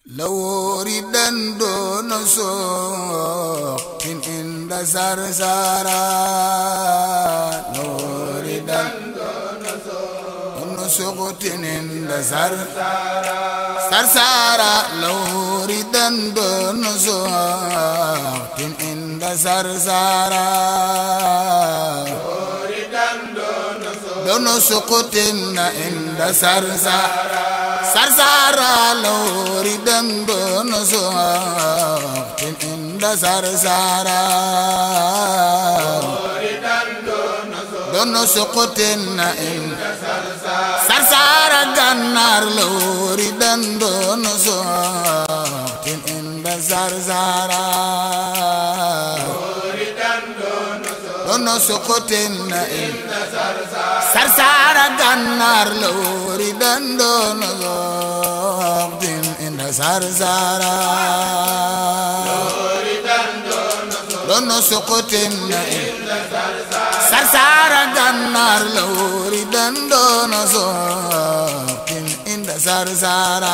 lawori dando no so in inda sarsara lawori dando no so no so tin inda sar sarsara lawori dando no so in inda sarsara dono sukutin inda sarsara sarsara lawri dando no sukutin inda sarsara dono sukutin inda sarsara gannar lawri dando no sukutin inda sarsara dono sukutin inda sarsara gannar lawri dando no sukutin inda sarsara dono sukutin inda sarsara gannar lawri dando no sukutin inda sarsara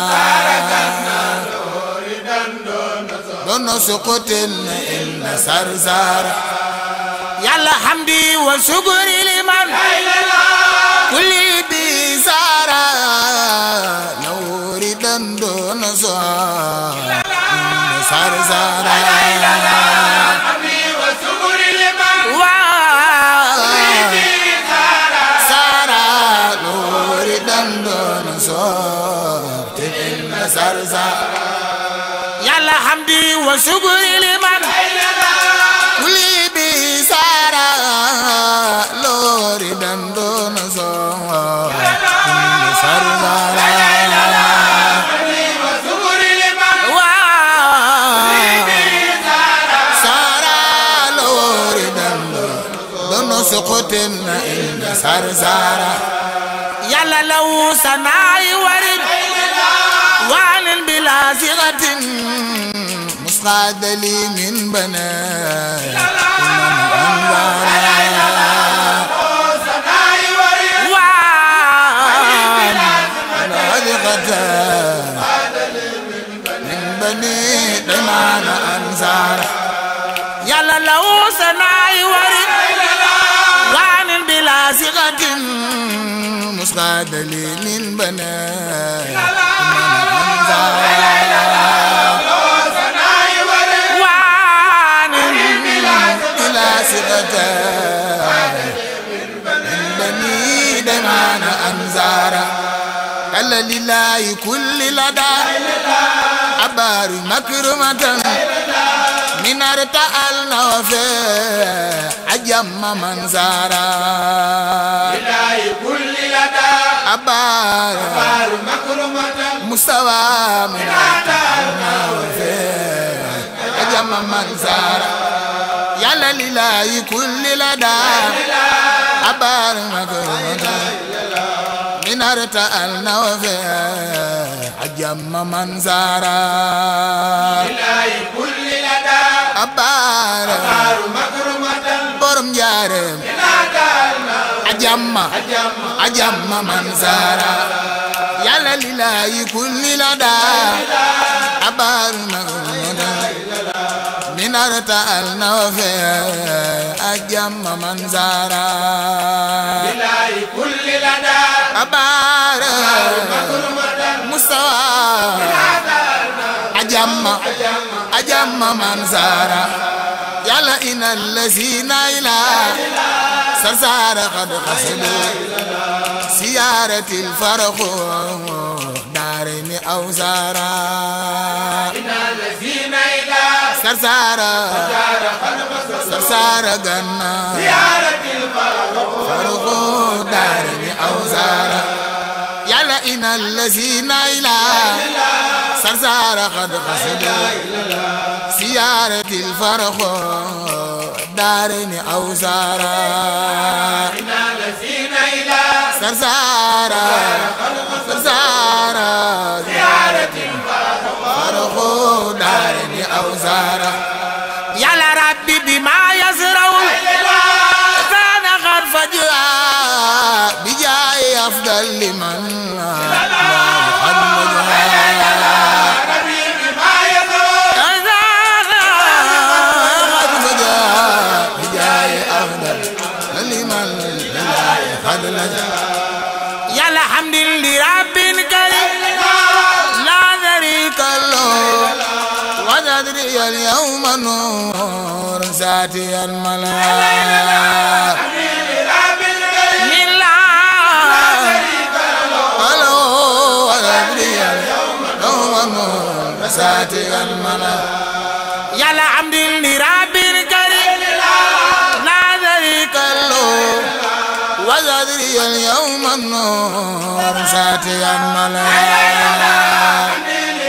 dono sukutin inda sarsara yàlla hamdi wa suguri liman kulli bi sara nawri dando no so sar sara sara nawri dando no so sar sara yàlla hamdi wa suguri liman kulli bi sara lori dando no so sar sara sara lori dando dono sokoten na inda sar sara yàlla law sanai warid wanin bila sigatin musqad li min bana من بني دمان أنصار يلا لو سناي ورد وعن بلا صيغة مسقاد لي من بني وعن بلا صيغة من بني دمان أنصار قال لله كل لدى أبار مكرمة من ارتألنا وفي أجم من زارا لله كل لدى أبار بار مكرمة مستوى من ارتألنا وفي أجم من زارا يلا لله كل لدى أبار مكرمة من ارتألنا وفي أجم من زارا لله كل لدى أبار بار مكرمة borom njaareem ajamma ajamma man saara yàlla lilaayi kulli la daa abaaru magmuda minarta al nawafe ajamma man saara لله كل لدى abaara mustawa ajamma ajamma man saara yàlla inal lazina ila sarsara qad qasadu siyaratil farqu daarini aw sara الذين إذا sarsara sarsara ganna زيارة الفرق farqu daarini aw sara yàlla inal lazina ila sarsara qad qasadu siyaratil farqu daarini aw sara الذين إذا sarsara sarsara زيارة farqu daarini aw sara yàlla rabbi bi ma yasrawul kaana qad fajaa bi jaay afdal liman qad wajaa وزري اليوم نور ساتي الملاك ألو وزري اليوم نور ساتي الملاك yàlla am di li rabbil karim لا ذريك له وزري اليوم النور ساتي الملاك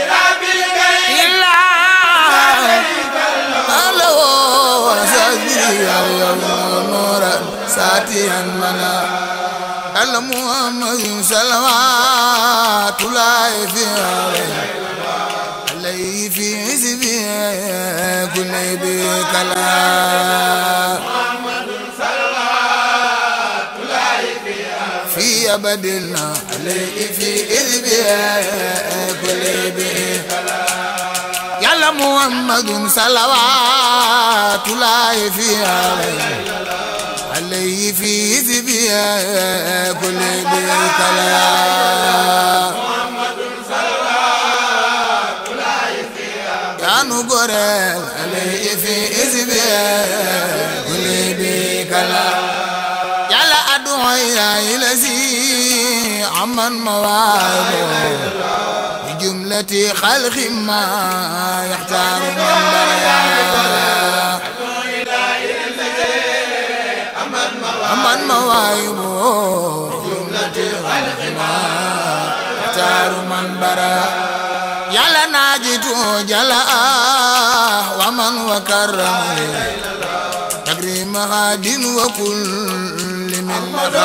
إلا ألو وزري اليوم النور ساتي الملاك المحمد صلوات الله في عليه عليه في حزبه كل بكلام في أبدنا عليه في حزبه كل بكلام يلا محمد صلوات الله في عليه عليه في حزبه كل بكلام كانوا قرال عليه في إزبي كل بكلا يلا أدعي يا إلسي عمن مواعظه بجملة خلق ما يحتار من بريا عمن مواعظه جملة خلق ما يحتار من بريا يلا ناجت جلاء ومن وكرم تكريم غاد وكل من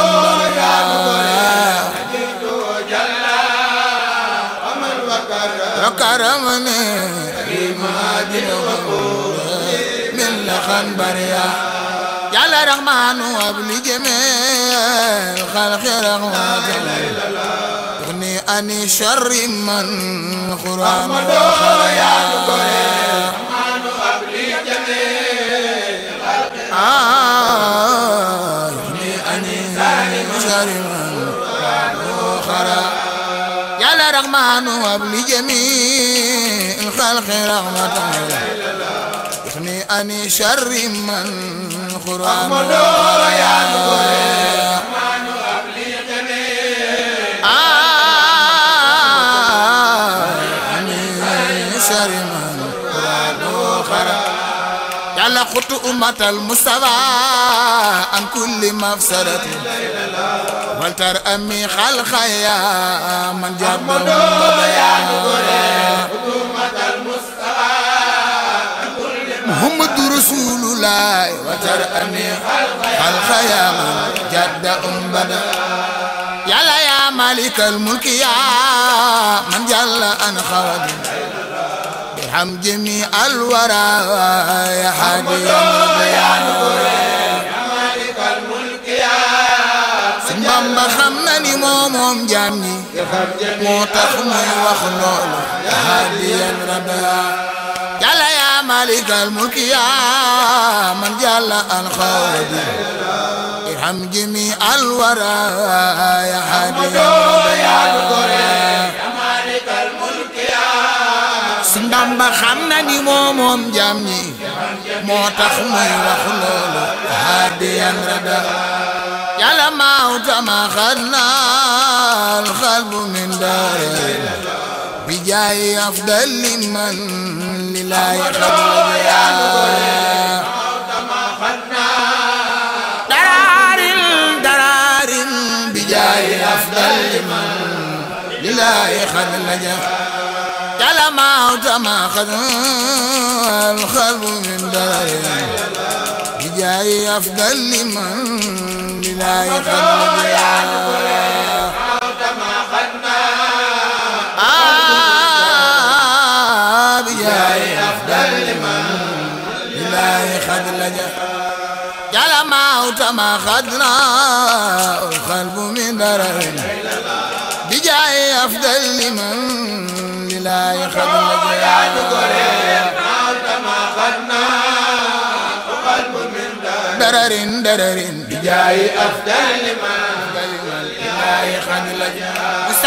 وكرمني تكريم غاد وكل من لخن بريا يلا رحمن وابل جميع خلق رحمة تغني عن شر من قرآن خريا آه يغني عن شر من قرآن خريا يا رحمن وابل جميع الخلق رحمة يغني عن شر من قرآن خريا يلا خط أمة المصطفى عن كل مفسدة ولتر أمي خلق يا من جاب محمد رسول الله وتر أمي خلق يا من جد أم بدر يلا يا مالك الملك يا من جل أن خواد ارحم جميع الورى يا حادي البيان سن بامبا xam na ni moo moom jaam ñi moo tax muy wax loolu ya haadiyan rada yàlla yaa malikal mulki yaa man jàlla an xawadi irham jami alwara ya haadiyan Sëñ Bamba xam na ni moo moom jaam ñi moo tax muy wax loolu haadiyan rada yàlla mawta ma xadna alxalbu min daari bi jaayi afdali man lillahi xadla daraarin daraarin bi jaayi afdali man lillahi xadla يلا موت ما خذ الخلق من دار بجاي أفضل لمن بلا يخذ آه بجاي أفضل لمن بلا يخذ لجا يلا موت ما خذنا الخلق من دار بجاي أفضل لمن لا يخدم درر درر جاي أفضل لمن لا يخدم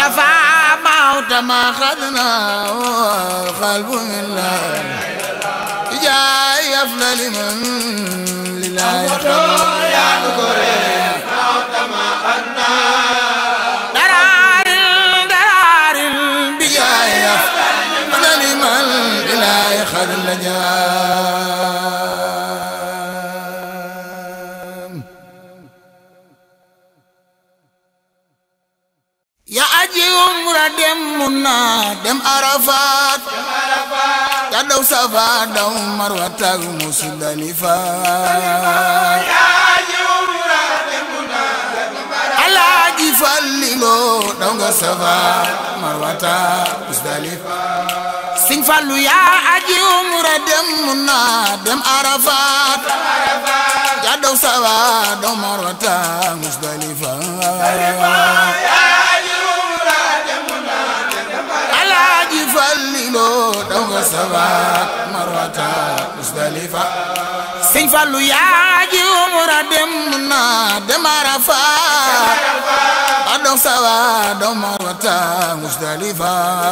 مصطفى موت ما خدنا قلب من الله أفضل من لله درار درار بجاه أفضل من لله خذ ya aji umra dem munna dem arafat ya daw safa daw marwa tag musdalifa alaaji fallilo daw nga safa marwa tag musdalifa sëñ fallu ya aji umra dem munna dem arafat ya daw safa daw marwa tag musdalifa alaaji fallilo daw nga safa marwata musdalifa sëñ fallu yaaji umra dem na dem arafa a daw safa daw marwata musdalifa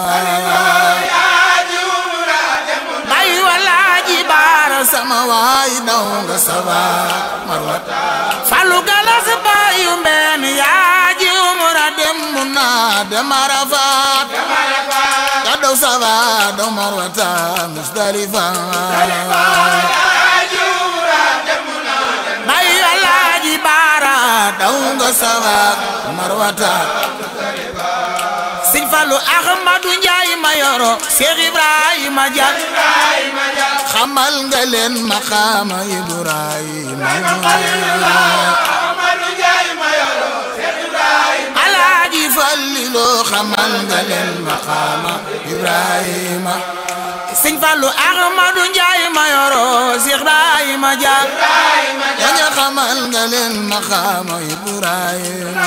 bayi walaaji baara sama waay daw nga safa marwata fallu galas bayu mbeen yaaji umra dem na dem arafa ya daw safa daw marwata musdalifa bayi alaaji baara daw nga safa marwata sëñ Fallu Ahmadu Njaay ma yoro Seex Ibrahima Jat xamal nga leen maqaama Ibrahima alaaji Fallilu xamal nga leen maqaama Ibrahima sëñ Fallu Ahmadu Njaay ma yoro Seex Ibrahima Jat ñaña xamal nga leen maqaama Ibrahima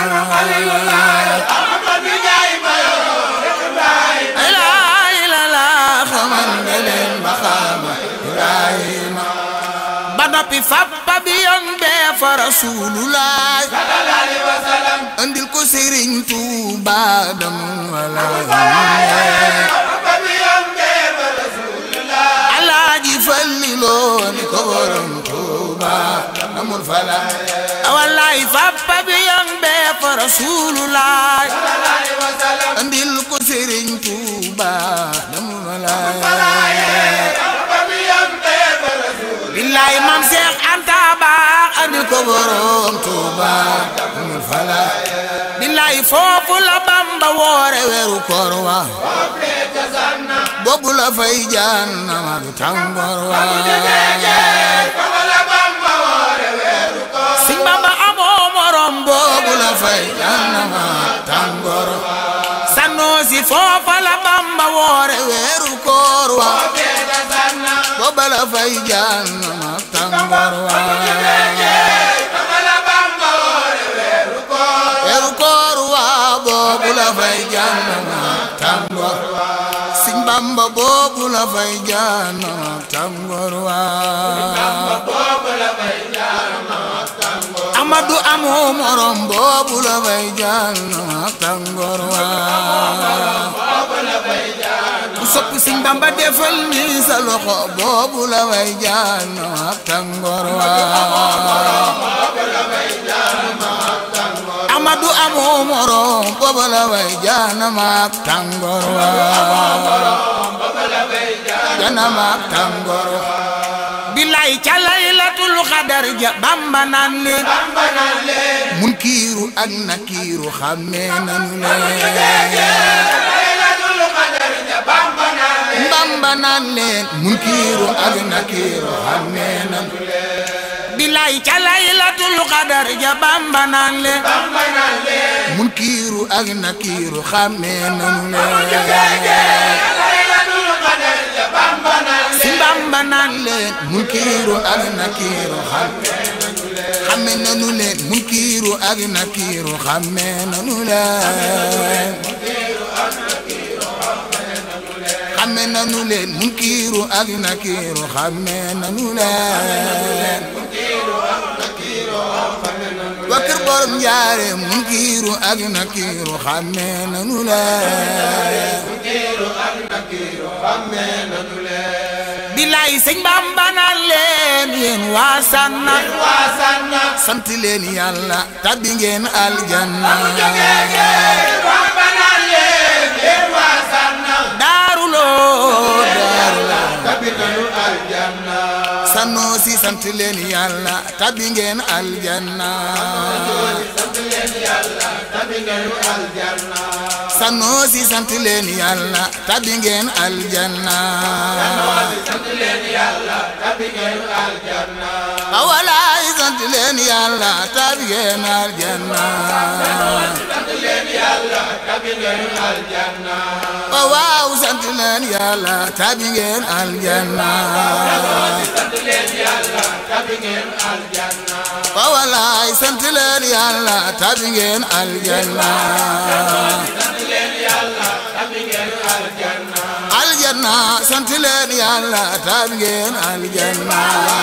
ilaa ilaa xamal nga leen maqaama Ibrahima ba noppi fappa bi yoon bee fa Rasulullah andil ko Sëriñ Tuuba dam wala Alaaji Fallilu ni ko borom Tuuba amul fala wallaay fappa bi yoon bee fa Rasulullah andil ko Sëriñ Tuuba dam wala billaay maam Seex Anta baax andil ko borom Tuuba amul fala billaay foofu la Bamba woore weeru koor wa boobu la fay jannama du tàngoor wa Sëñ Bamba amoo morom boobu la fay jannama tàngoor Sanusi foofa la Bamba woore weeru koor wa booba la fay jannama tàngoor wa weeru koor wa boobu la fay jannama tàngoor Sëñ Bamba boobu la fay jannama tàngoor wa Amadu amoo morom boobu la fay jannama tàngoor wa ku sopp Sëñ Bamba defal ni sa loxo boobu la fay jannama tàngoor wa Amadu amoo morom boobu la fay jannama tàngoor wa jannama tàngoor wa billaay ca laylatul xadar ja Bamba naan leen munkiiru ak nakiiru xàmmee nanu leen Bamba naan leen munkiiru ak nakiiru xàmmee nanu billaay ca laylatul xadar ja Bamba naan leen munkiiru ak nakiiru xàmmee nanu leen si Bamba naan leen munkiiru ak nakiiru xàmme nanu leen munkiiru ak nakiiru xàmme nanu leen xàmme nanu leen munkiiru ak nakiiru xàmme nanu leen wa kër borom njaare munkiiru ak nakiiru xàmme nanu leen bilaay bilaay sëñ Bamba naan leen yéen waa sànna waa sànna sant leen yàlla tabbi ngeen aljanna waa banaan leen yéen waa sànna daaruloo daaruloo tabi nanu aljanna sannoo si sant leen yàlla tabbi ngeen aljanna tabi nanu aljanna sannoo si sant leen yàlla tabbi ngeen aljanna tabi nanu aljanna awalaay sant leen yàlla tabbi ngeen aljanna tabi nanu aljanna waaw sant leen yàlla tabbi ngeen aljanna tabi ngeen aljanna awalaay sant leen yàlla tabbi ngeen aljanna tabi ngeen aljanna aljanna sant leen yàlla tabbi ngeen aljanna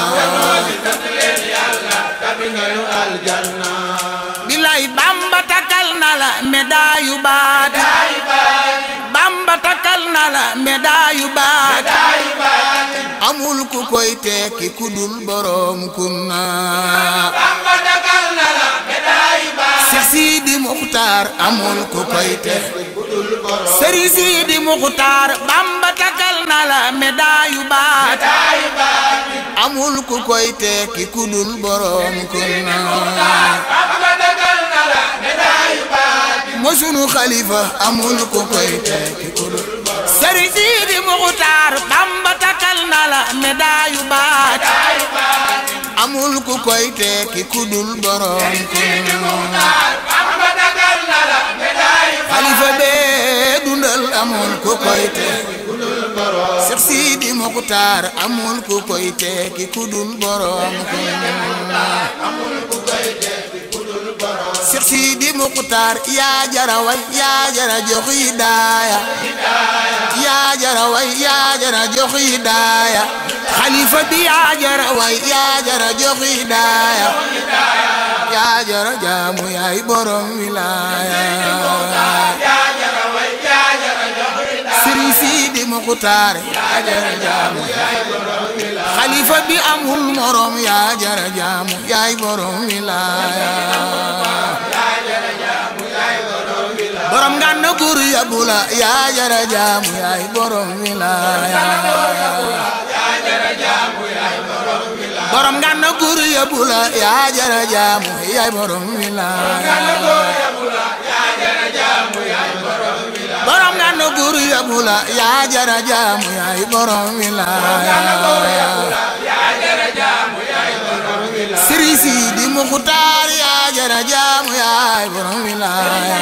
tabi ngeen aljanna bilay bamba takal na la medaayu baat bamba takal na la medaayu baat amul ku koy tekki ku dul borom kunna Bamba dagal na la médaille ba Seex Sidi Muxtaar amul ku koy tekki budul borom Sëriñ Sidi Muxtaar bamba takal na la medaayu baat médaille ba amul ku koy tekki ku dul borom kunna Bamba dagal na la médaille ba mo sunu xalifa amul ku koy tekki ku dul Sëriñ Sidi Muxtaar bamba takal na la medaayu baat amul ku koy tekki ku dul borom kunna Bamba dagal na la médaille ba xalifa bee dundal amul ku koy tekki Seex Sidi Muxtaar amul ku koy tekki ku dul borom kunna Seex Sidi Muxtaar yaa jara way yaa jara jox hidaaya yaa jara way yaa jara jox hidaaya xalifa bi yaa jara way yaa jara jox hidaaya yaa jara jaamu yaay borom wilaaya Sëriñ Sidi Muxtaar yaa jara jaamu xalifa bi amul morom yaa jara jaamu yaay borom wilaaya borom ngànna gur yabula yaa jara jaamu yaay borom wilaaya borom ngànna gur yabula yaa jara jaamu yaay borom wilaaya borom ngànna gur yabula yaa jara jaamu yaay borom wilaaya Sëriñ Sidi Muxtaar yaa jara jaamu yaay borom wilaaya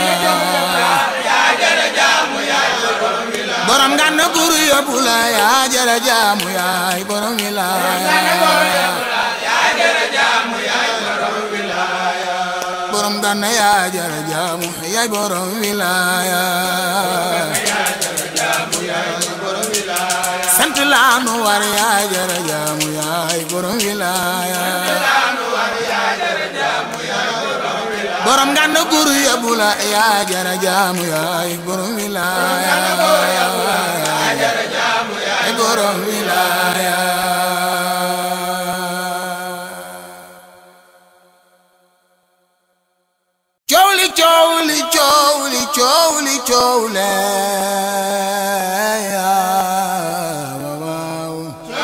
borom ngànna gur yabula yaa jara jaamu yaay borom wilaaya borom ngànna yaa jara jaamu yaay borom wilaaya sant laa nu war yaa jara jaamu yaay borom wilaaya borom ngànna gur yabula yaa jara jaamu yaay borom wilaaya yaay borom wilaaya coow li coow li coow li coow li coow le yaa waaw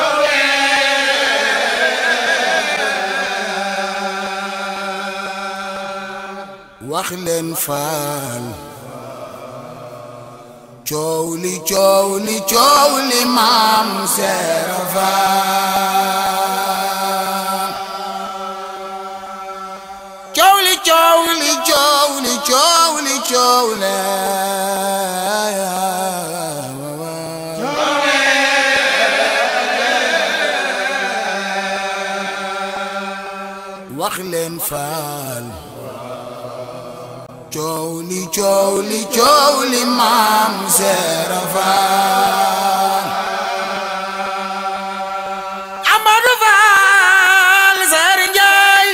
wax leen faal coow li coow li coow li maam seera faal coow li coow li coow li coow li coow le wax leen faal coow li coow li coow li maam seera faal Amadou Fall Seer Njaay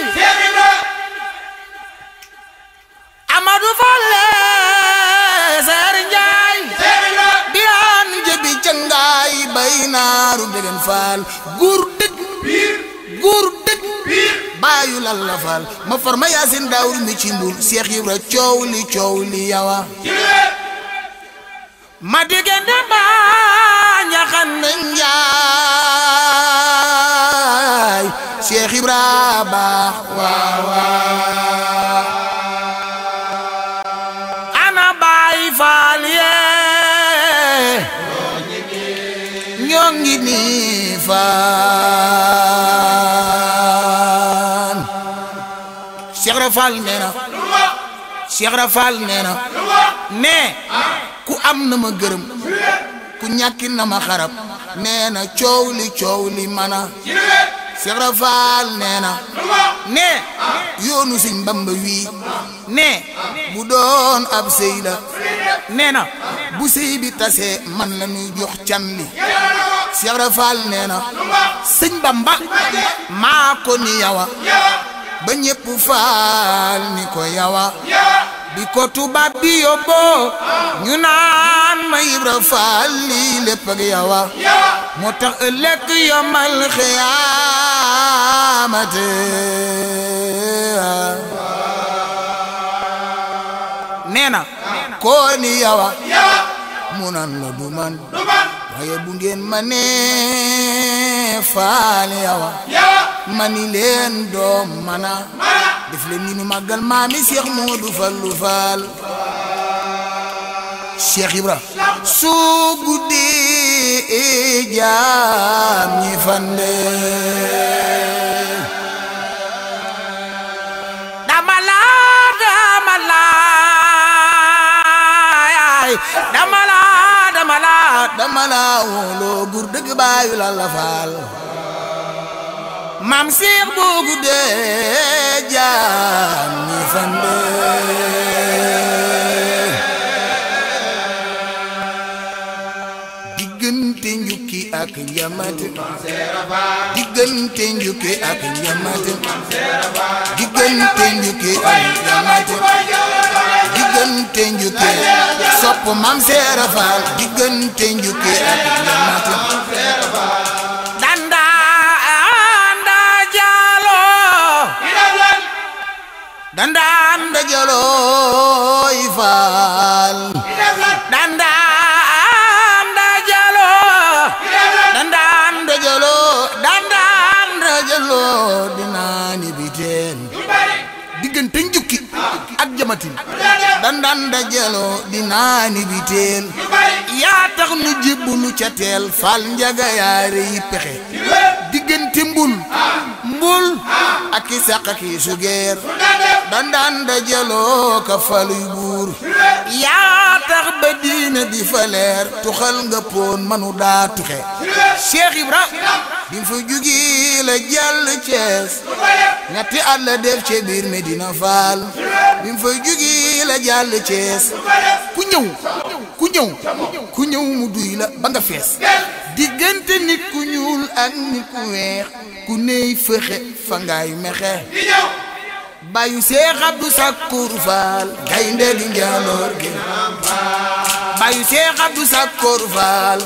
Amadou Fall Seer Njaay biraan jëbi cëngaay bay naaru degen faal góor dëgg góor dëgg baayu lal la faal ma far ma yaasin daawur mi ci mbul Seex Ibra coow li coow li yawa ma diggante ba ñaxan na njaay Seex Ibra baax waaw waaw ana baay faal yee ñoo ngi nii faan Cheikh Rafal nee na Cheikh Rafal nee na ne ku am na ma gërëm ku ñàkki na ma xarab nee na coow li coow li mana Cheikh Rafal nee na ne yoonu Sëñ Bamba wii ne bu doon ab sëy la nee na bu sëy bi tasee man la ñuy jox can li Cheikh Rafal nee na sëñ Bamba maa ko ni yawa ba ñépp faal ni ko yawa bi ko tubaab bi yóbboo ñu naan ma Ibra Faal lii lépp ak yawa moo tax ëllëg yomal xiyaamate nee na koo ni yawa mu nan la du man waaye bu ngeen ma nee faal yawa mani leen doom mana def leen ni nu màggal maami Cheikh Modou Fallou Fall Cheikh Ibra soo guddee jaam ñi fande dama la dama la yaay dama la dama la dama la wóoloo gur dëgg baayu la la faal maam Cheikh boo guddee jaam ñi fande diggante njukki ak njamate diggante njukki ak njamate diggante njukki ak njamate diggante njukki sopp maam Seera Faal diggante njukki ak njamate danda anda jalo danda anda jalooy faal danda anda jalo danda anda jaloo danda anda jaloo dinaa ni biteen diggante njukki ak jamatin danda anda jaloo dinaa ni biteen yaa tax nu jébbulu ca teel faal njaga yaare yi pexe diggante mbul mbul ak i sàq ak i sugeer dandaan da jaloo ka faluy buur yaa tax ba diina di fa leer tuxal nga poon manu daa tuxe Cheikh Ibra bi mu fa jugi la jàll Cees ñetti at la def ci biir Medina Fall bi mu fa jugi la jàll Cees ku ñëw ku ñëw ku ñëw mu duy la ba nga fees diggante nit ku ñuul ak nit ku weex ku ney fëxe fa ngaay mexe bayu Seex Abdu Sakkur Faal gaynde gi njaloor gi bayu Seex Abdu Sakkur Faal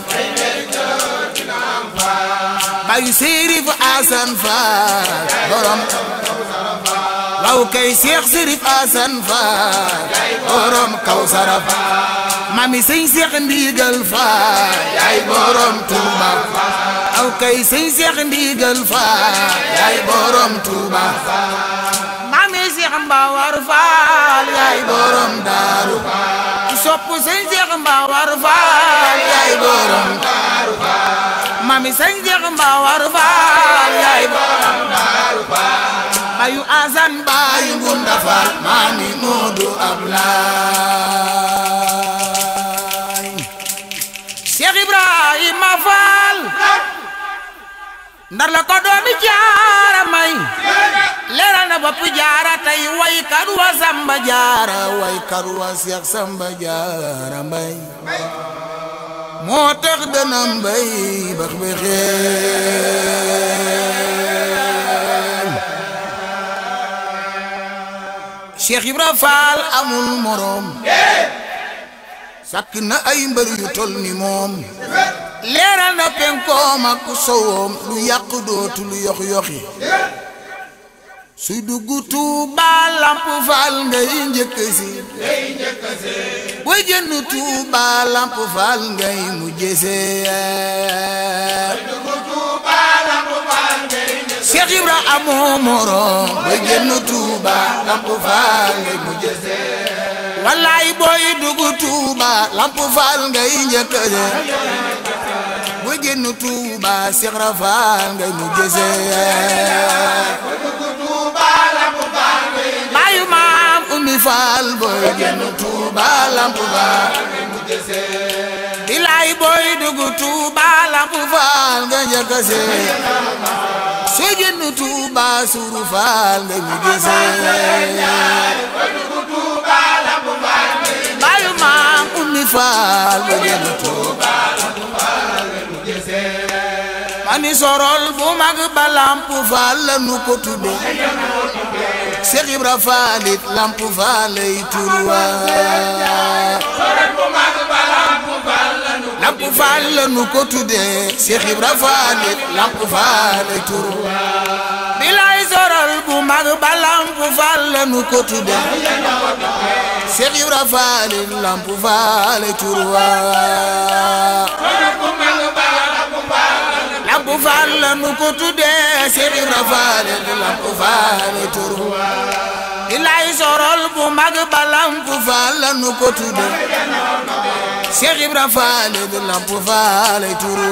bayu Sérif Asan Faal borom waaw kay Seex Sérif Asan Faal borom Kawsara mami sëñ Seex Ndigal Faal yaay borom Tuuba waaw kay sëñ Seex Ndigal Faal yaay borom Tuuba mami Seex Mbawar Faal yaay borom Daaru sopp sëñ Seex Mbawar Faal yaay borom mami sëñ Seex Mbawar Faal yaay borom bayu Asan bayu Ngunda Faal mami Moodu Ablaay Cheikh Ibrahima Fall ndar la ko doomi jaara may leeral na bopp jaara tey waykat wa Samba Jaara way karwa Seex Samba Jaara Mbay moo tax dana mbay bax bi xeeñ Cheikh Ibra Fall amul moroom sàkk na ay mbër yu tol ni moom leeral leeral na penkoom ak sowoom lu yàq dootu lu yox yoxi suy dugg Tuuba lamp faal ngay njëkk si booy génn Tuuba lamp faal ngay mujj see Cheikh Ibra amoo morom booy génn Tuuba lamp faal ngay mujj see wallaay booy dugg Tuuba lamp faal ngay njëkk see booy génn Tuuba Cheikh Ibra faal ngay mujj see baayu maam ummi faal booy génn Tuuba lamp faal bilaay booy dugg Tuuba lamp faal nga njëkk a see soo génn Tuuba suuru faal nga mujj see baayu maam ummi faal booy génn Tuuba mani sorol bu mag ba lamp faal la nu ko tudde Cheikh Ibra Faalit lamp faalay turwa lamp faal la nu ko tudde Cheikh Ibra Faalit lamp faalay turwa bilay sorol bu mag ba lamp faal la nu ko tudde Cheikh Ibra Faalit lamp faalay turwa lamp faal la nu ko tuddee Cheikh Ibra Faal lamp faal turu ilay sorol bu mag ba lamp faal la nu ko tuddee Cheikh Ibra Faal lamp faal turu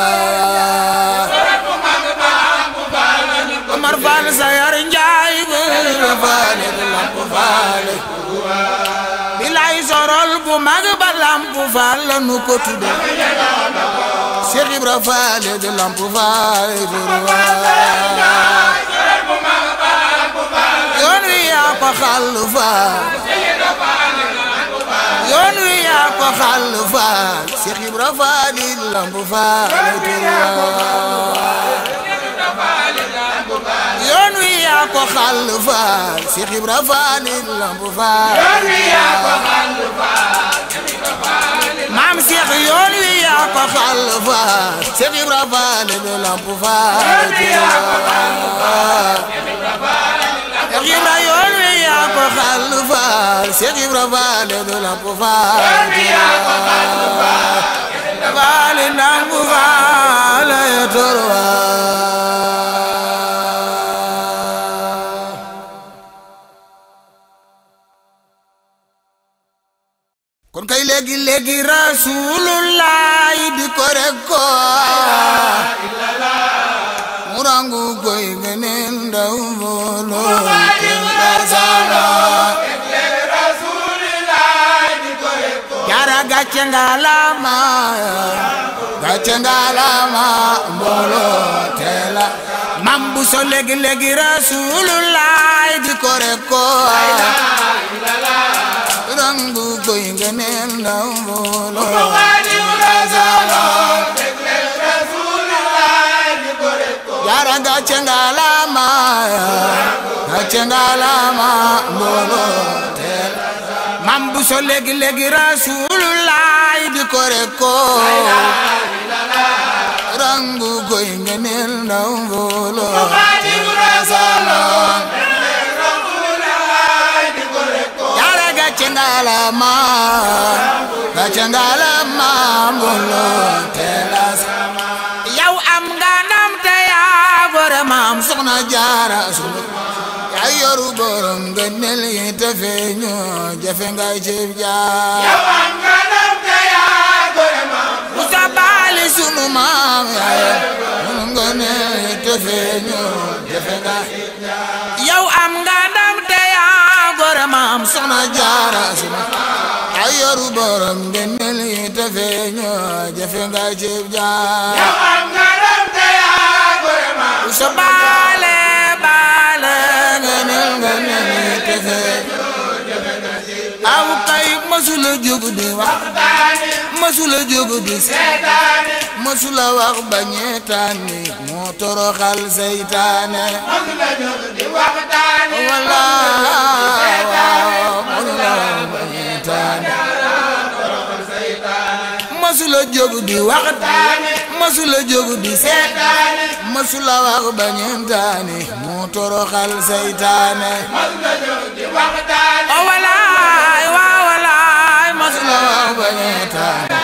Omar Faal Sayar Njaay Ibra Faal lamp faal ilay sorol bu mag ba lamp faal la nu ko tuddee Cheikh Ibra Faal de lamp faal yoon wi yaa ko xàll faal yoon wi yaa ko xàll faal Cheikh Ibra Faal de lamp faal yoon wi yaa ko xàll faal Cheikh Ibra Faal de lamp faal maam Cheikh yoon wi yaa ko xàll faal Cheikh Ibra Faal de lamp faal Cheikh Ibra yoon wi yaa ko xàll faal Cheikh Ibra Faal de lamp faal faal lamp faal ya torwa kon kay léegi léegi rasulullah di ko rek ko mu rangu koy geneen ndaw mbooloo te asana jara gàcce ngalama gàcce ngalama mbooloo te la mam bu so léegi léegi rasulullah di ko rek ko rangu koy ngeneel ndaw mbooloo yara gàcce ngalama gàcce ngalama mbooloo teel mam bu so léegi léegi rasulullah di ko rek ko rangu koy ngeneel ndaw mbooloo gàcce ngalama gàcce ngalama mbooloo teelas yow am nga ndam te yaa gore maam soxna jaara sunu yaa yoru borom ngëneel yi te feeñu jafe nga ceeb jaar yow am nga ndam te yaa gore maam bu sa baali sunu maam yaa yoru ngëneel yi te feeñu jafe nga yow am nga ndam te yaa gore maam soxna jaara sunu yaa yoru borom ngëneel yi te feeñu jafe nga ceeb jaar yow am nga ndam te yaa gore maam bu sa baale baale ngëneel ngëneel yi te feeñu aw kay masula jóg di wax daani masula jóg di seet seetaani masula wax bañeetaani moo toroxal seytaane masula jóg di waxtaani wala waaw masula wax bañeetaane masula jóg di wax mësula jógu di seetaane mësula wax ba ñeentaane moo toroxal saytaane mos nga jóg di waxtaane o walaay waa walaay mësula wax ba ñeentaane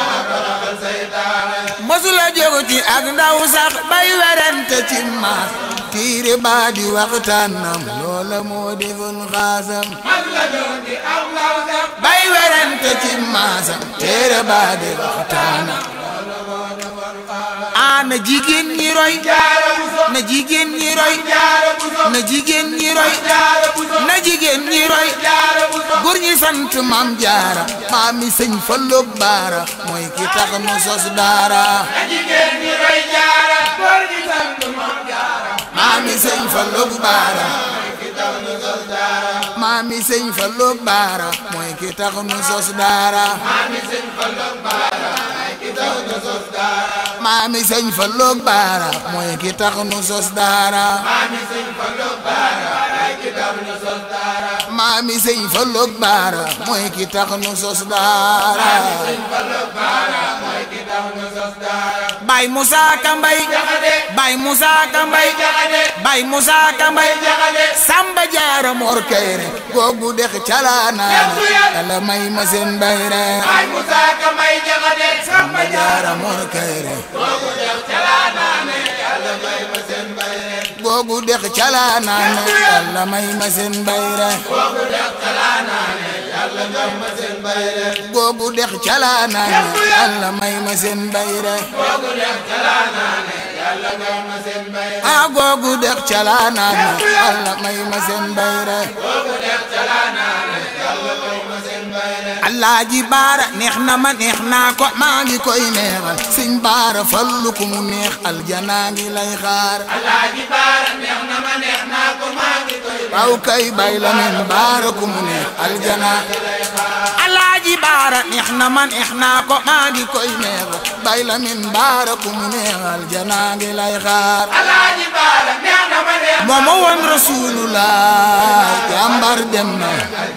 mësula jógu ci ak ndaw sax bay werante ci maas tiire baa di waxtaanam loola moo defoon xaasam mos nga jóg di am law sax bay werante ci maasam téere baa di waxtaanam ah na jigéen ñi roy jaara buso na jigéen ñi roy jaara buso na jigéen ñi roy jaara buso na jigéen ñi roy jaara buso góor ñi sant maam jaara maam mi sëñ Fallu baara mooy ki tax nu sos daara na jigéen ñi roy jaara góor ñi sant moom jaara maam mi sëñ Fallu baara maam mi sëñ Fallu baara mooy ki tax nu sos daara maami sëñ Fallu baara ay ki tax nu sos daara maam mi sëñ Fallu baara mooy ki tax nu sos daara maami sëñ Fallu baara ay ki tax nu sos daara maam mi sëñ Fallu baara mooy ki tax nu sos daara sëñ Fallu baara mooy ki tax nu sos daara Baay Musaa Ka Mbay jaxate Baay Musaa Ka Mbay jaxate Baay Musaa Ka Mbay jaxate Samba Jaara Mor Kayre googu dex calaanaane Yàlla may ma seen bayre ay Musa Ka Mbay jaxate Samba Jaara Mor Kayre boobu def calaanaane yàlla may ma seen bayre googu dex calaanaane Yàlla may ma seen bayre boobu def calaanaane yàlla may ma seen bayre googu dex calaanaane Yàlla may ma seen bayre boobu def calaanaane yàlla may ma seen bayre ah googu dex calaanaane Yàlla may ma seen bayre boobu def calaanaane yàlla may ma seen bayre Alaaji Baara neex na ma neex naa ko maa ngi koy neexal Sëñ Baara fallu ku mu neex aljanaa ngi lay xaar Alaaji Baara neex na ma neex naa ko maa ngi koy waaw kay bay la min baara ku mu neex aljanaa Alaaji Baara neex na ma neex naa ko maa ngi koy neexal bay la min baara ku mu neex aljanaa ngi lay xaar Alaaji Baara neex na ma neex moo ma woon rasulullah jàmbar dem na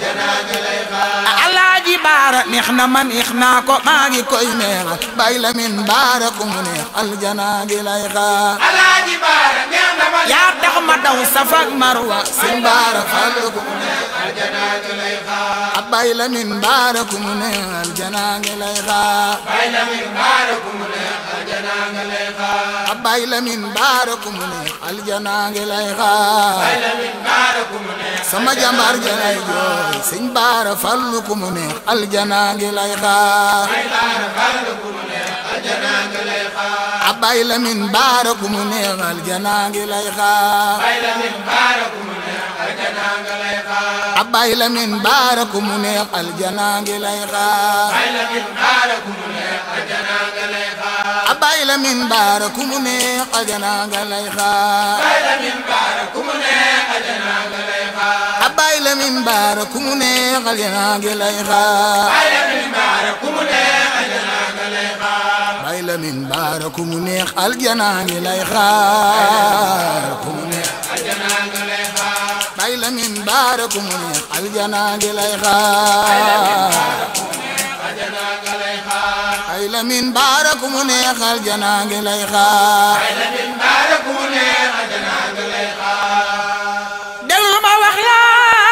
Alaaji Baara neex na ma neex naa ko maa ngi koy neexal bay la min baara ku mu neex aljanaa ngi lay xaar Alaaji Baara neex na ma neex yaa tax ma daw Safa ak Marwa sëñ baara fallu ku mu neex aljanaa ngi lay xaar abay la min baara ku mu neex aljanaa ngi lay xaar bay la min baara ku mu neex aljanaa ngi lay xaar abay la min baara ku mu neex aljanaa ngi lay xaar bay la min baara ku mu neex sama jàmbaar janay jooy sëñ baara fallu ku mu neex aljanaa ngi lay xaar bay baara fallu ku mu neex aljanaa ngi lay xaar abay la min baara ku mu neex aljanaa ngi lay xaar bay la min baara ku mu neex aljanaa ngi lay xaar abay la min baara ku mu neex aljanaa ngi lay xaar bay la min baara ku mu neex aljanaa ngi lay xaar abay la min baara ku mu neex aljanaa ngi lay xaar bay la min baara ku mu neex aljanaa ngi lay xaar abay la min baara ku mu neex aljanaa ngi lay xaar bay la min baara ku mu neex aljanaa ngi lay xaar bay la min baara ku mu neex aljanaa ngi lay xaar ku mu neex aljanaa ngi lay xaar bay la min baara ku mu neex aljanaa ngi lay xaar aljanaa ngi lay xaar bay la min baara ku mu neex aljanaa ngi lay xaar bay la min baara ku mu neex aljanaa ngi lay xaar déglul ma wax la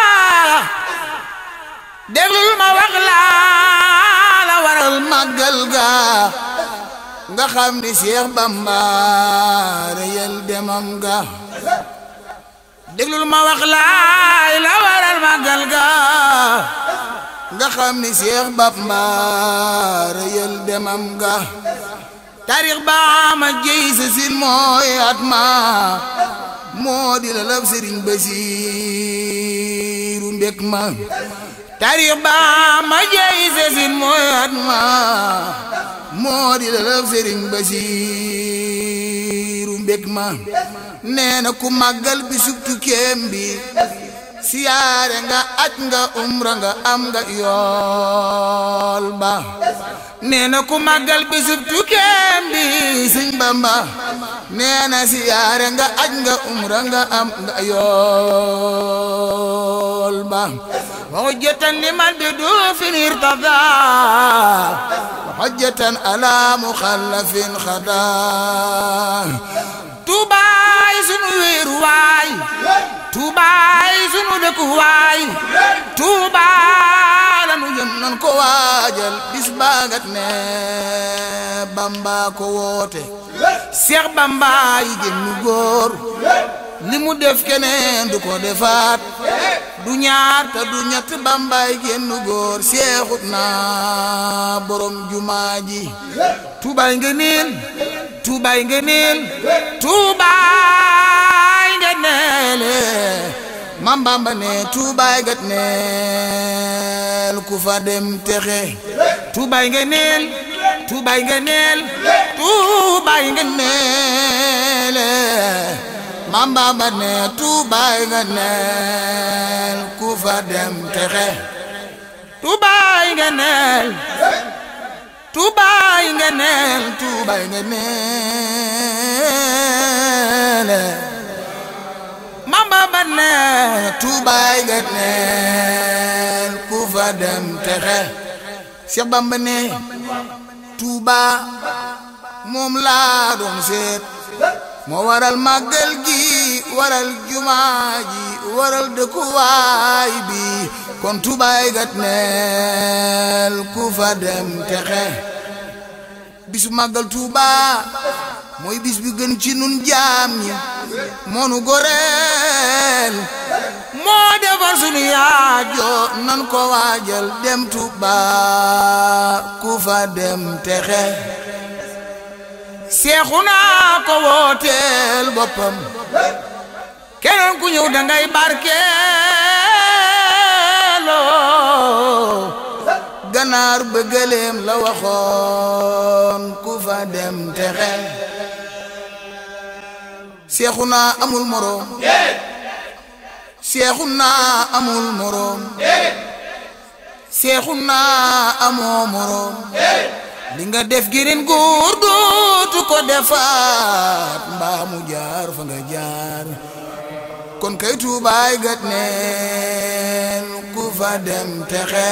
déglul ma wax la la waral màggal ga nga xam ni Seex Bamba reyal demam ga déglul ma wax la la waral màggal ga nga xam ni Seex Bamba reyal demam ga taarix ba ma jëy sa sin mooy at ma moo di la lab Sëriñ Basiiru mbég ma taarix ba ma jëy sa sin mooy at ma moo di la lab Sëriñ Basiiru mbég ma nee na ku màggal bi subtu kéem bi siyaare nga aj nga umra nga am nga yool ba nee na ku màggal bisub tukkeem bi sëñ Bamba nee na siyaare nga aj nga umra nga am nga yool ba وحجة لمن بدوف ارتضى وحجة على مخلف خدا tuubaay sunu wéeru waay tuubaay sunu dëkku waay tuubaay lanu jëm nan ko waajal bis baagat ne bamba ko woote seex bamba yi gën ñu góor li mu def keneen du ko defaat du ñaar te du ñett bambaay génn góor seexut naa borom jumaa ji tuubaay nga neen tuubaay nga neen tuubaay nga neele mam bamba ne tuubaay gat neel ku fa dem texe tuubaay nga neel tuubaay nga neel tuubaay nga neele mam bamba ne tuubaay nga neel ku fa dem texe tuubaay nga neel tuubaay nga neel tuubaay nga neel mam bamba ne tuubaay nga neel ku fa dem texe Seex Bamba ne tuuba moom laa doon seet moo waral màggal gi waral jumaa ji waral dëkkuwaay bi kon tubaay gat neel ku fa dem texe bisu màggal tuuba mooy bis bi gën ci nun jaam ñi moonu goreel moo defar sunu yaajo nan ko waajal dem tuuba ku fa dem texe seexu naa ko wooteel boppam keneen ku ñëw dangay barkeeloo ganaar bëggaleem la waxoon ku fa dem texe seexu naa amul moroom seexu naa amul moroom seexu naa amoo moroom li nga def girin góor dootu ko defaat mbaa mu jaar fa nga jaar kon kay tuubaay gat neen ku fa dem texe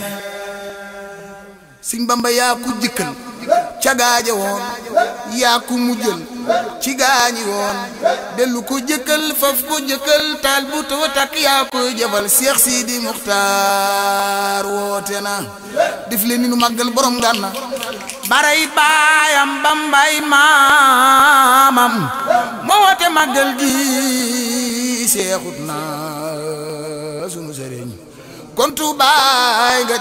Sëñ Bamba yaa ku jëkkal ca gaaja woon yaa ku mujjal ci gaañi woon dellu ko jëkkal faf ko jëkkal taal bu taw takk yaa koy jëfal Seex Sidi Muxtaar woote na def leen ni nu màggal borom gànna baray baayam bambay maamam moo woote màggal gi seexut na sunu sëriñ kon tuubaay gat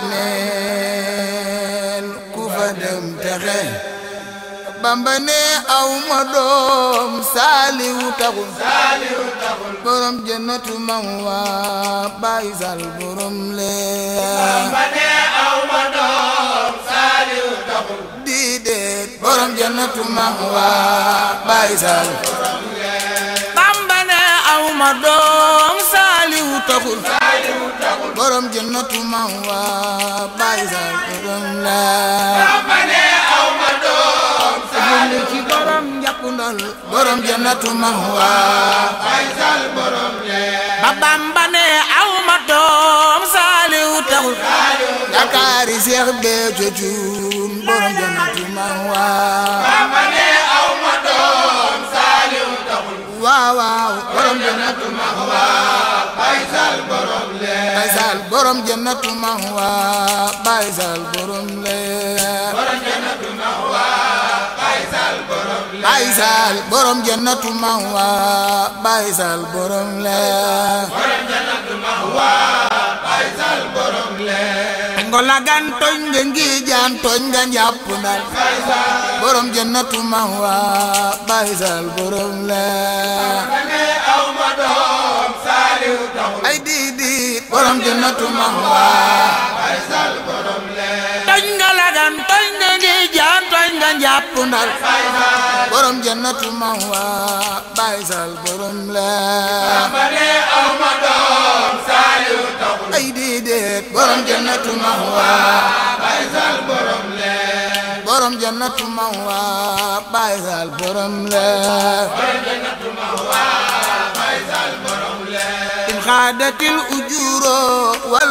neen ku fa dem texe bamba ne aw ma doom saaliwu taxul borom jannatu man waa baay sal borom lee Bamba ne aw ma doom Saaliw taxul di deet borom jannatu man waa baay sal bamba ne aw ma doom saaliwu taxul borom jannatu man waa baay sal borom lee Bamba ne aw ma doom julli ci borom njàppundal borom jannatu mahwa Faysal borom lee ba Bamba ne aw ma doom saaliw taxul yaakaari Seex Béthio Thioune borom jannatu mahwa Bamba ne aw ma doom Saaliw taxul waaw waaw borom jannatu mahwa Faysal borom lee Baysal borom jannatu mahwa Baysal borom leer borom jannatu mahwa Faysal borom lee Baysal borom jannatu mahwa Baysal borom leer borom jannatu mahwa Faysal borom lee ngola gan tooñ nga ngi jaan tooñ nga njàpp ndal borom jannatu mahwa Baysal borom leer Bamba ne aw ma doom Saaliw taxul ay diidit borom jannatu mahwa Faysal borom lee tooñ nga lagan tooñ nga ngi jaan tooñ nga njàpp ndal borom jannatu mahwa Baysal borom leer Bamba ne aw ma doom Saaliw taxul ay diidit borom jannatu mahwa Faysal borom lee borom jannatu mahwa Baysal borom leer borom jannatu mahwa Faysal borom lee in xaadatil ujuro wal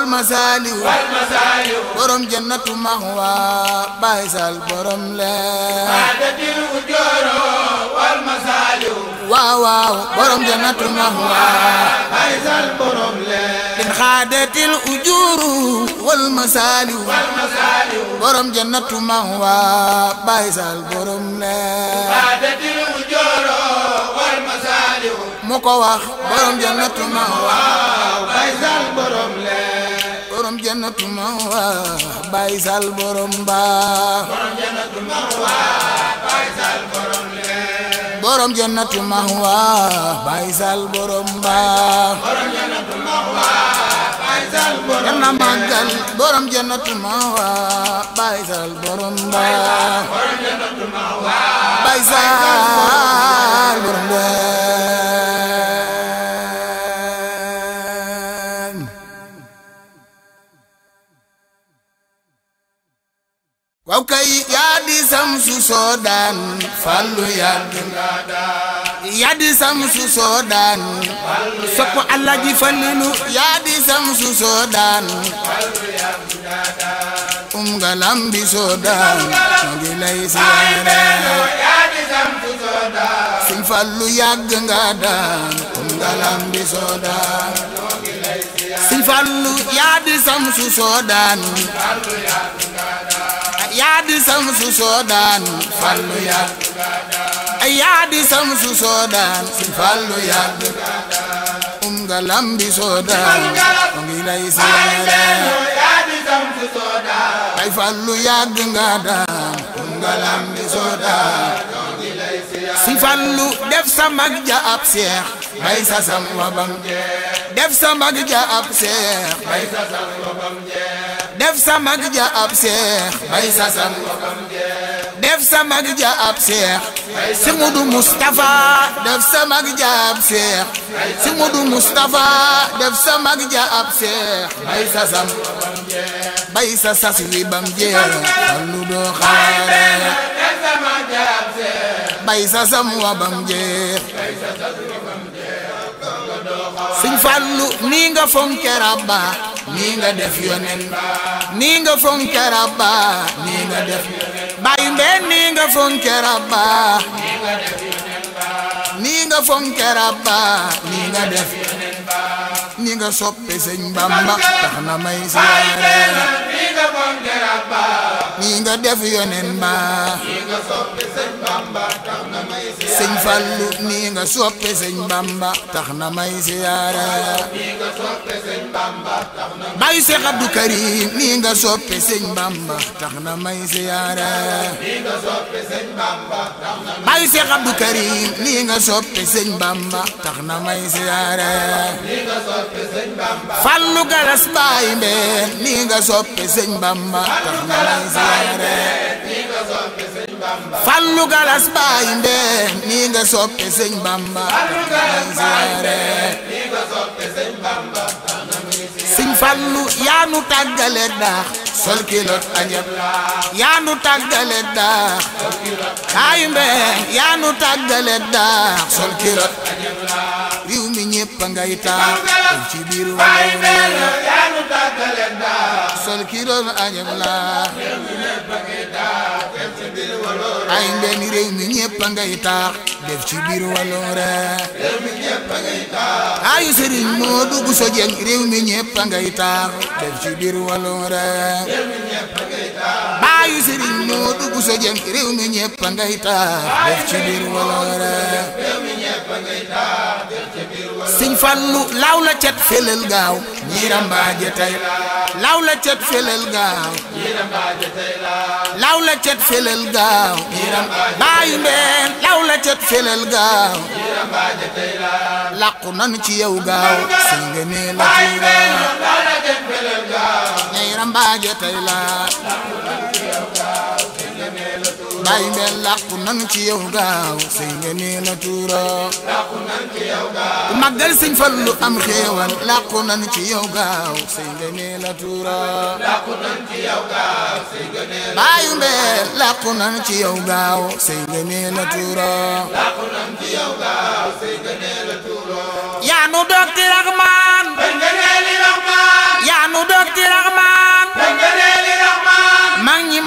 wal masaaliw wal masaaliw borom jannatu mahwa Baay Sal borom leer xaadatil ujooro wal masaaliw waaw waaw borom jannatu mahwa Baay Sal borom leer in xaadatil ujuru wal masaaliw wal masaaliw borom jannatu mahwa Baay Sal borom leer xaadatil ujooro wal masaaliw mu ko wax borom jannatu mahwa Baay Sal borom leer borom jannatu mahwa Baay Sal borom baax borom jannatu mahwa Baay Sal borom leer borom jannatu mahwa Baay Sal borom baax borom jannatu mahwa Baay Sal borom yal na màggal borom jannatu mahwa Baay Sal borom baax borom jannatu mahwa Baay Sal borom baax waaw kay yaa di samsu soodaan fallu yàgg nga yaa di samsu soodaan sopp allah ji fallilu yaa di samsu soodaan um nga lambi soodaan ñoo ngi lay siyaare yaa di samtu sooda Sëñ Fallu yàgg nga daan um nga lambi soodaan Sëñ Fallu yaa di samsu soodaan yaa di samsu soodaan Fallu yàgg yaa di samsu soodaan Sëñ Fallu yàgg um nga lambi soodaan ñoo ngi lay siyaare yaa di samtu sooda ay fallu yàgg nga daan um nga lambi soodaan si fallu def sa mag ja ab seex bay sa sam wabam def sa mag ja ab seex bay sa sam wabam def sa mag ja ab seex bay sa sam wabam def sa mag ja ab seex si mudu Mustafa def sa mag ja ab seex si mudu Mustafa def sa mag ja ab seex bay sa sam bay sa sas wi bam jeex fallu doo xaare def sama jaab see bay sa sam wa bam jeex sëñ Fallu nii nga fonke rabba nii nga def yonen nii nga fonke rabba nii nga def bayu mbeen nii nga fonke rabba nii nga fonke rabba nii nga def nii nga soppe sëñ Bamba tax na may siyaare nii nga fonke rabba nii nga def yonen ba sëñ Fallu nii nga soppe sëñ Bamba tax na may siyaare bayu Seex Abdu Karim nii nga soppe sëñ Bamba tax na may siyaare bayu Seex Abdu Karim nii nga soppe sëñ Bamba tax na may siyaare Fallu Galas baay mbeen nii nga soppe sëñ Bamba tax na may siyaare Fallu Galas baay mbeen nii nga soppe sëñ Bamba tax na may siyaare sëñ Fallu yaa nu tàggale daax sol kilot ajab yaa nu tàggale daax baay mbeen yaa nu tàggale daax sol kilot riw mi ñépp a ngay taax ci biir baay wala benn yaa nu tàggale daa sol kilot ajab laa ay mbeen réew mi ñépp a ngay taax def ci biir waloore ayu sëriñ moo dugg so jeng réew mi ñépp a ngay taax def ci biir waloore baayu sëriñ moo dugg so jeng réew mi ñépp a ngay taax def ci biir waloore sëñ Fallu law la cet felel gaaw ñiira mbaaje tey law la cet felel gaaw law la cet felel gaaw baayu mbeen law la cet felel gaaw làqu nan ci yow gaaw sëñ nga nee la baay tuura benn daa la jëf belel gaa ñiira mbaaje tey la baayu mbeen làqu nan ci yow gaaw sëñ nga nee la tuura ku màggal sëñ Fallu am xéewal làqu nan ci yow gaaw sëñ nga nee la tuura baayu mbeen làqu nan ci yow gaaw sëñ nga nee la tuura yaa nu dokti raxmaan nga nee li raxmaan yaa nu dokti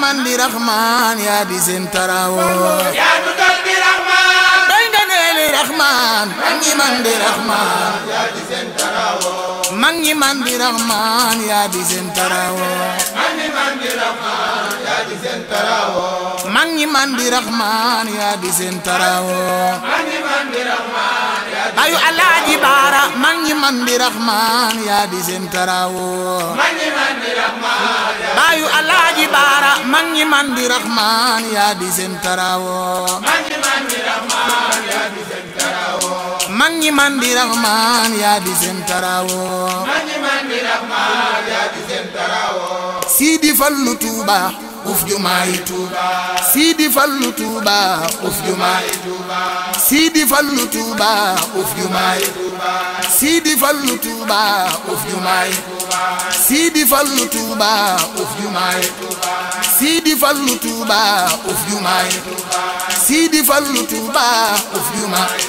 man di raxmaan yaa di seen tarawo yaa nu dal di raxmaan doy nga neeli raxmaan mag ñi man di raxmaan yaa di seen tarawo mag ñi man di raxmaan yaa di seen tarawo man ni man di raxmaan yaa di seen tarawo mag ñi man di raxmaan yaa di seen tarawo man ni man di raxmaan yaa di bayu alaaji baara mag ñi man di raxmaan yaa di seen tarawo man ni man di raxmaan yaa bayu alaaji baara mag ñi man di raxmaan yaa di seen tarawo man ni man di raxmaan yaa di seen tarawo mag ñi man di raxmaan yaa di seen tarawo man ni man di raxmaan yaa di seen tarawo Sidi Fallu Tuuba uf jumaayi Tuuba Sidi Fallu Tuuba uf jumaayi Tuuba Sidi Fallu Tuuba uf jumaayi Tuuba Sidi Fallu Tuuba uf jumaayi Sidi Fallu Tuuba uf jumaayi Sidi Fallu Tuuba uf jumaayi Sidi Fallu Tuuba uf jumaayi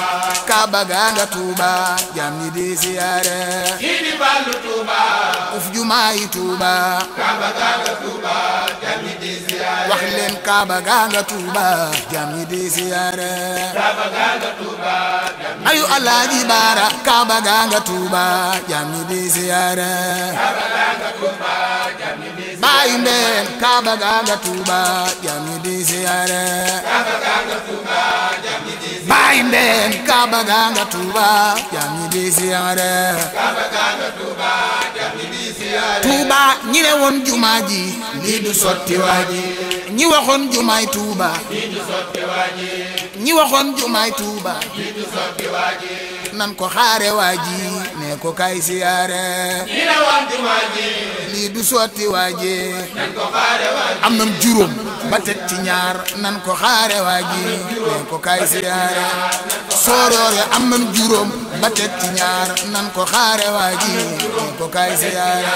Kaaba ganga Tuuba jam ñi di siyaare Sidi Fallu Tuuba uf jumaayi Tuuba Kaaba ganga Tuuba jami di siyaare wax leen Kaaba ganga Tuuba jam ñi di siyaare Kaaba ganga Tuuba jami ayu Alaaji Baara Kaaba ganga Tuuba jam ñi di siyaare Kaaba ganga Tuuba jami di siyaare baayu mbeen Kaaba ganga Tuuba jam ñi di siyaare Kaaba ganga Tuuba jami di siyaare baayu mbeen Kaaba ganga Tuuba jam ñi di siyaare Kaaba ganga Tuuba jami di siyaare Tuuba ñi ne woon jumaa ji lii du sotti waaji ñi waxoon jumaay Tuuba Lii du sotti waaji ñi waxoon jumaay Tuuba lii du sotti waaji nan ko xaare waaji ne ko kay siyaare ñi ne woon jumaa ji lii du sotti waaji nañ ko xaare waaji am nam juróom ba teg ci ñaar nan ko xaare waaji ne ko kay siyaare sooroore am nam juróom ba teg ci ñaar nan ko xaare waaji ne ko kay siyaare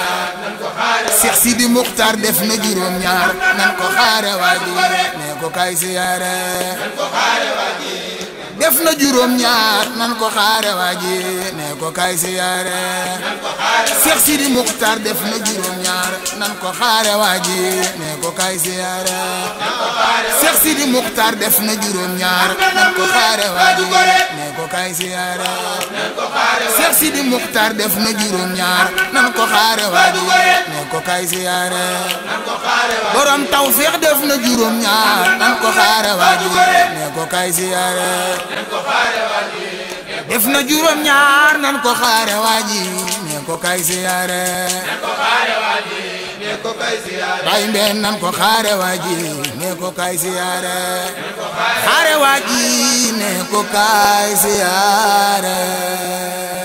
Seex Sidi Muxtaar def na juróom ñaar nan ko xaare waaji ne ko kay siyaare def na juróom ñaar nan ko xaare waaji ne ko kay siyaare Seex Sidi Muxtaar def na juróom ñaar nan ko xaare waaji ne ko kay siyaare Seex Sidi Muxtaar def na juróom ñaar nan ko xaare waaji ne ko kay siyaare Seex Sidi Muxtaar def na juróom ñaar nan ko xaare waaji ne ko kay siyaare borom tawfeex def na juróom ñaar nan ko xaare waaji ne ko kay siyaare def na juróom ñaar nan ko xaare waaji ne ko kay siyaare ne ko kay siyaare bay mbeen nan ko xaare waaji ne ko kay siyaare xaare waaji ne ko kay siyaare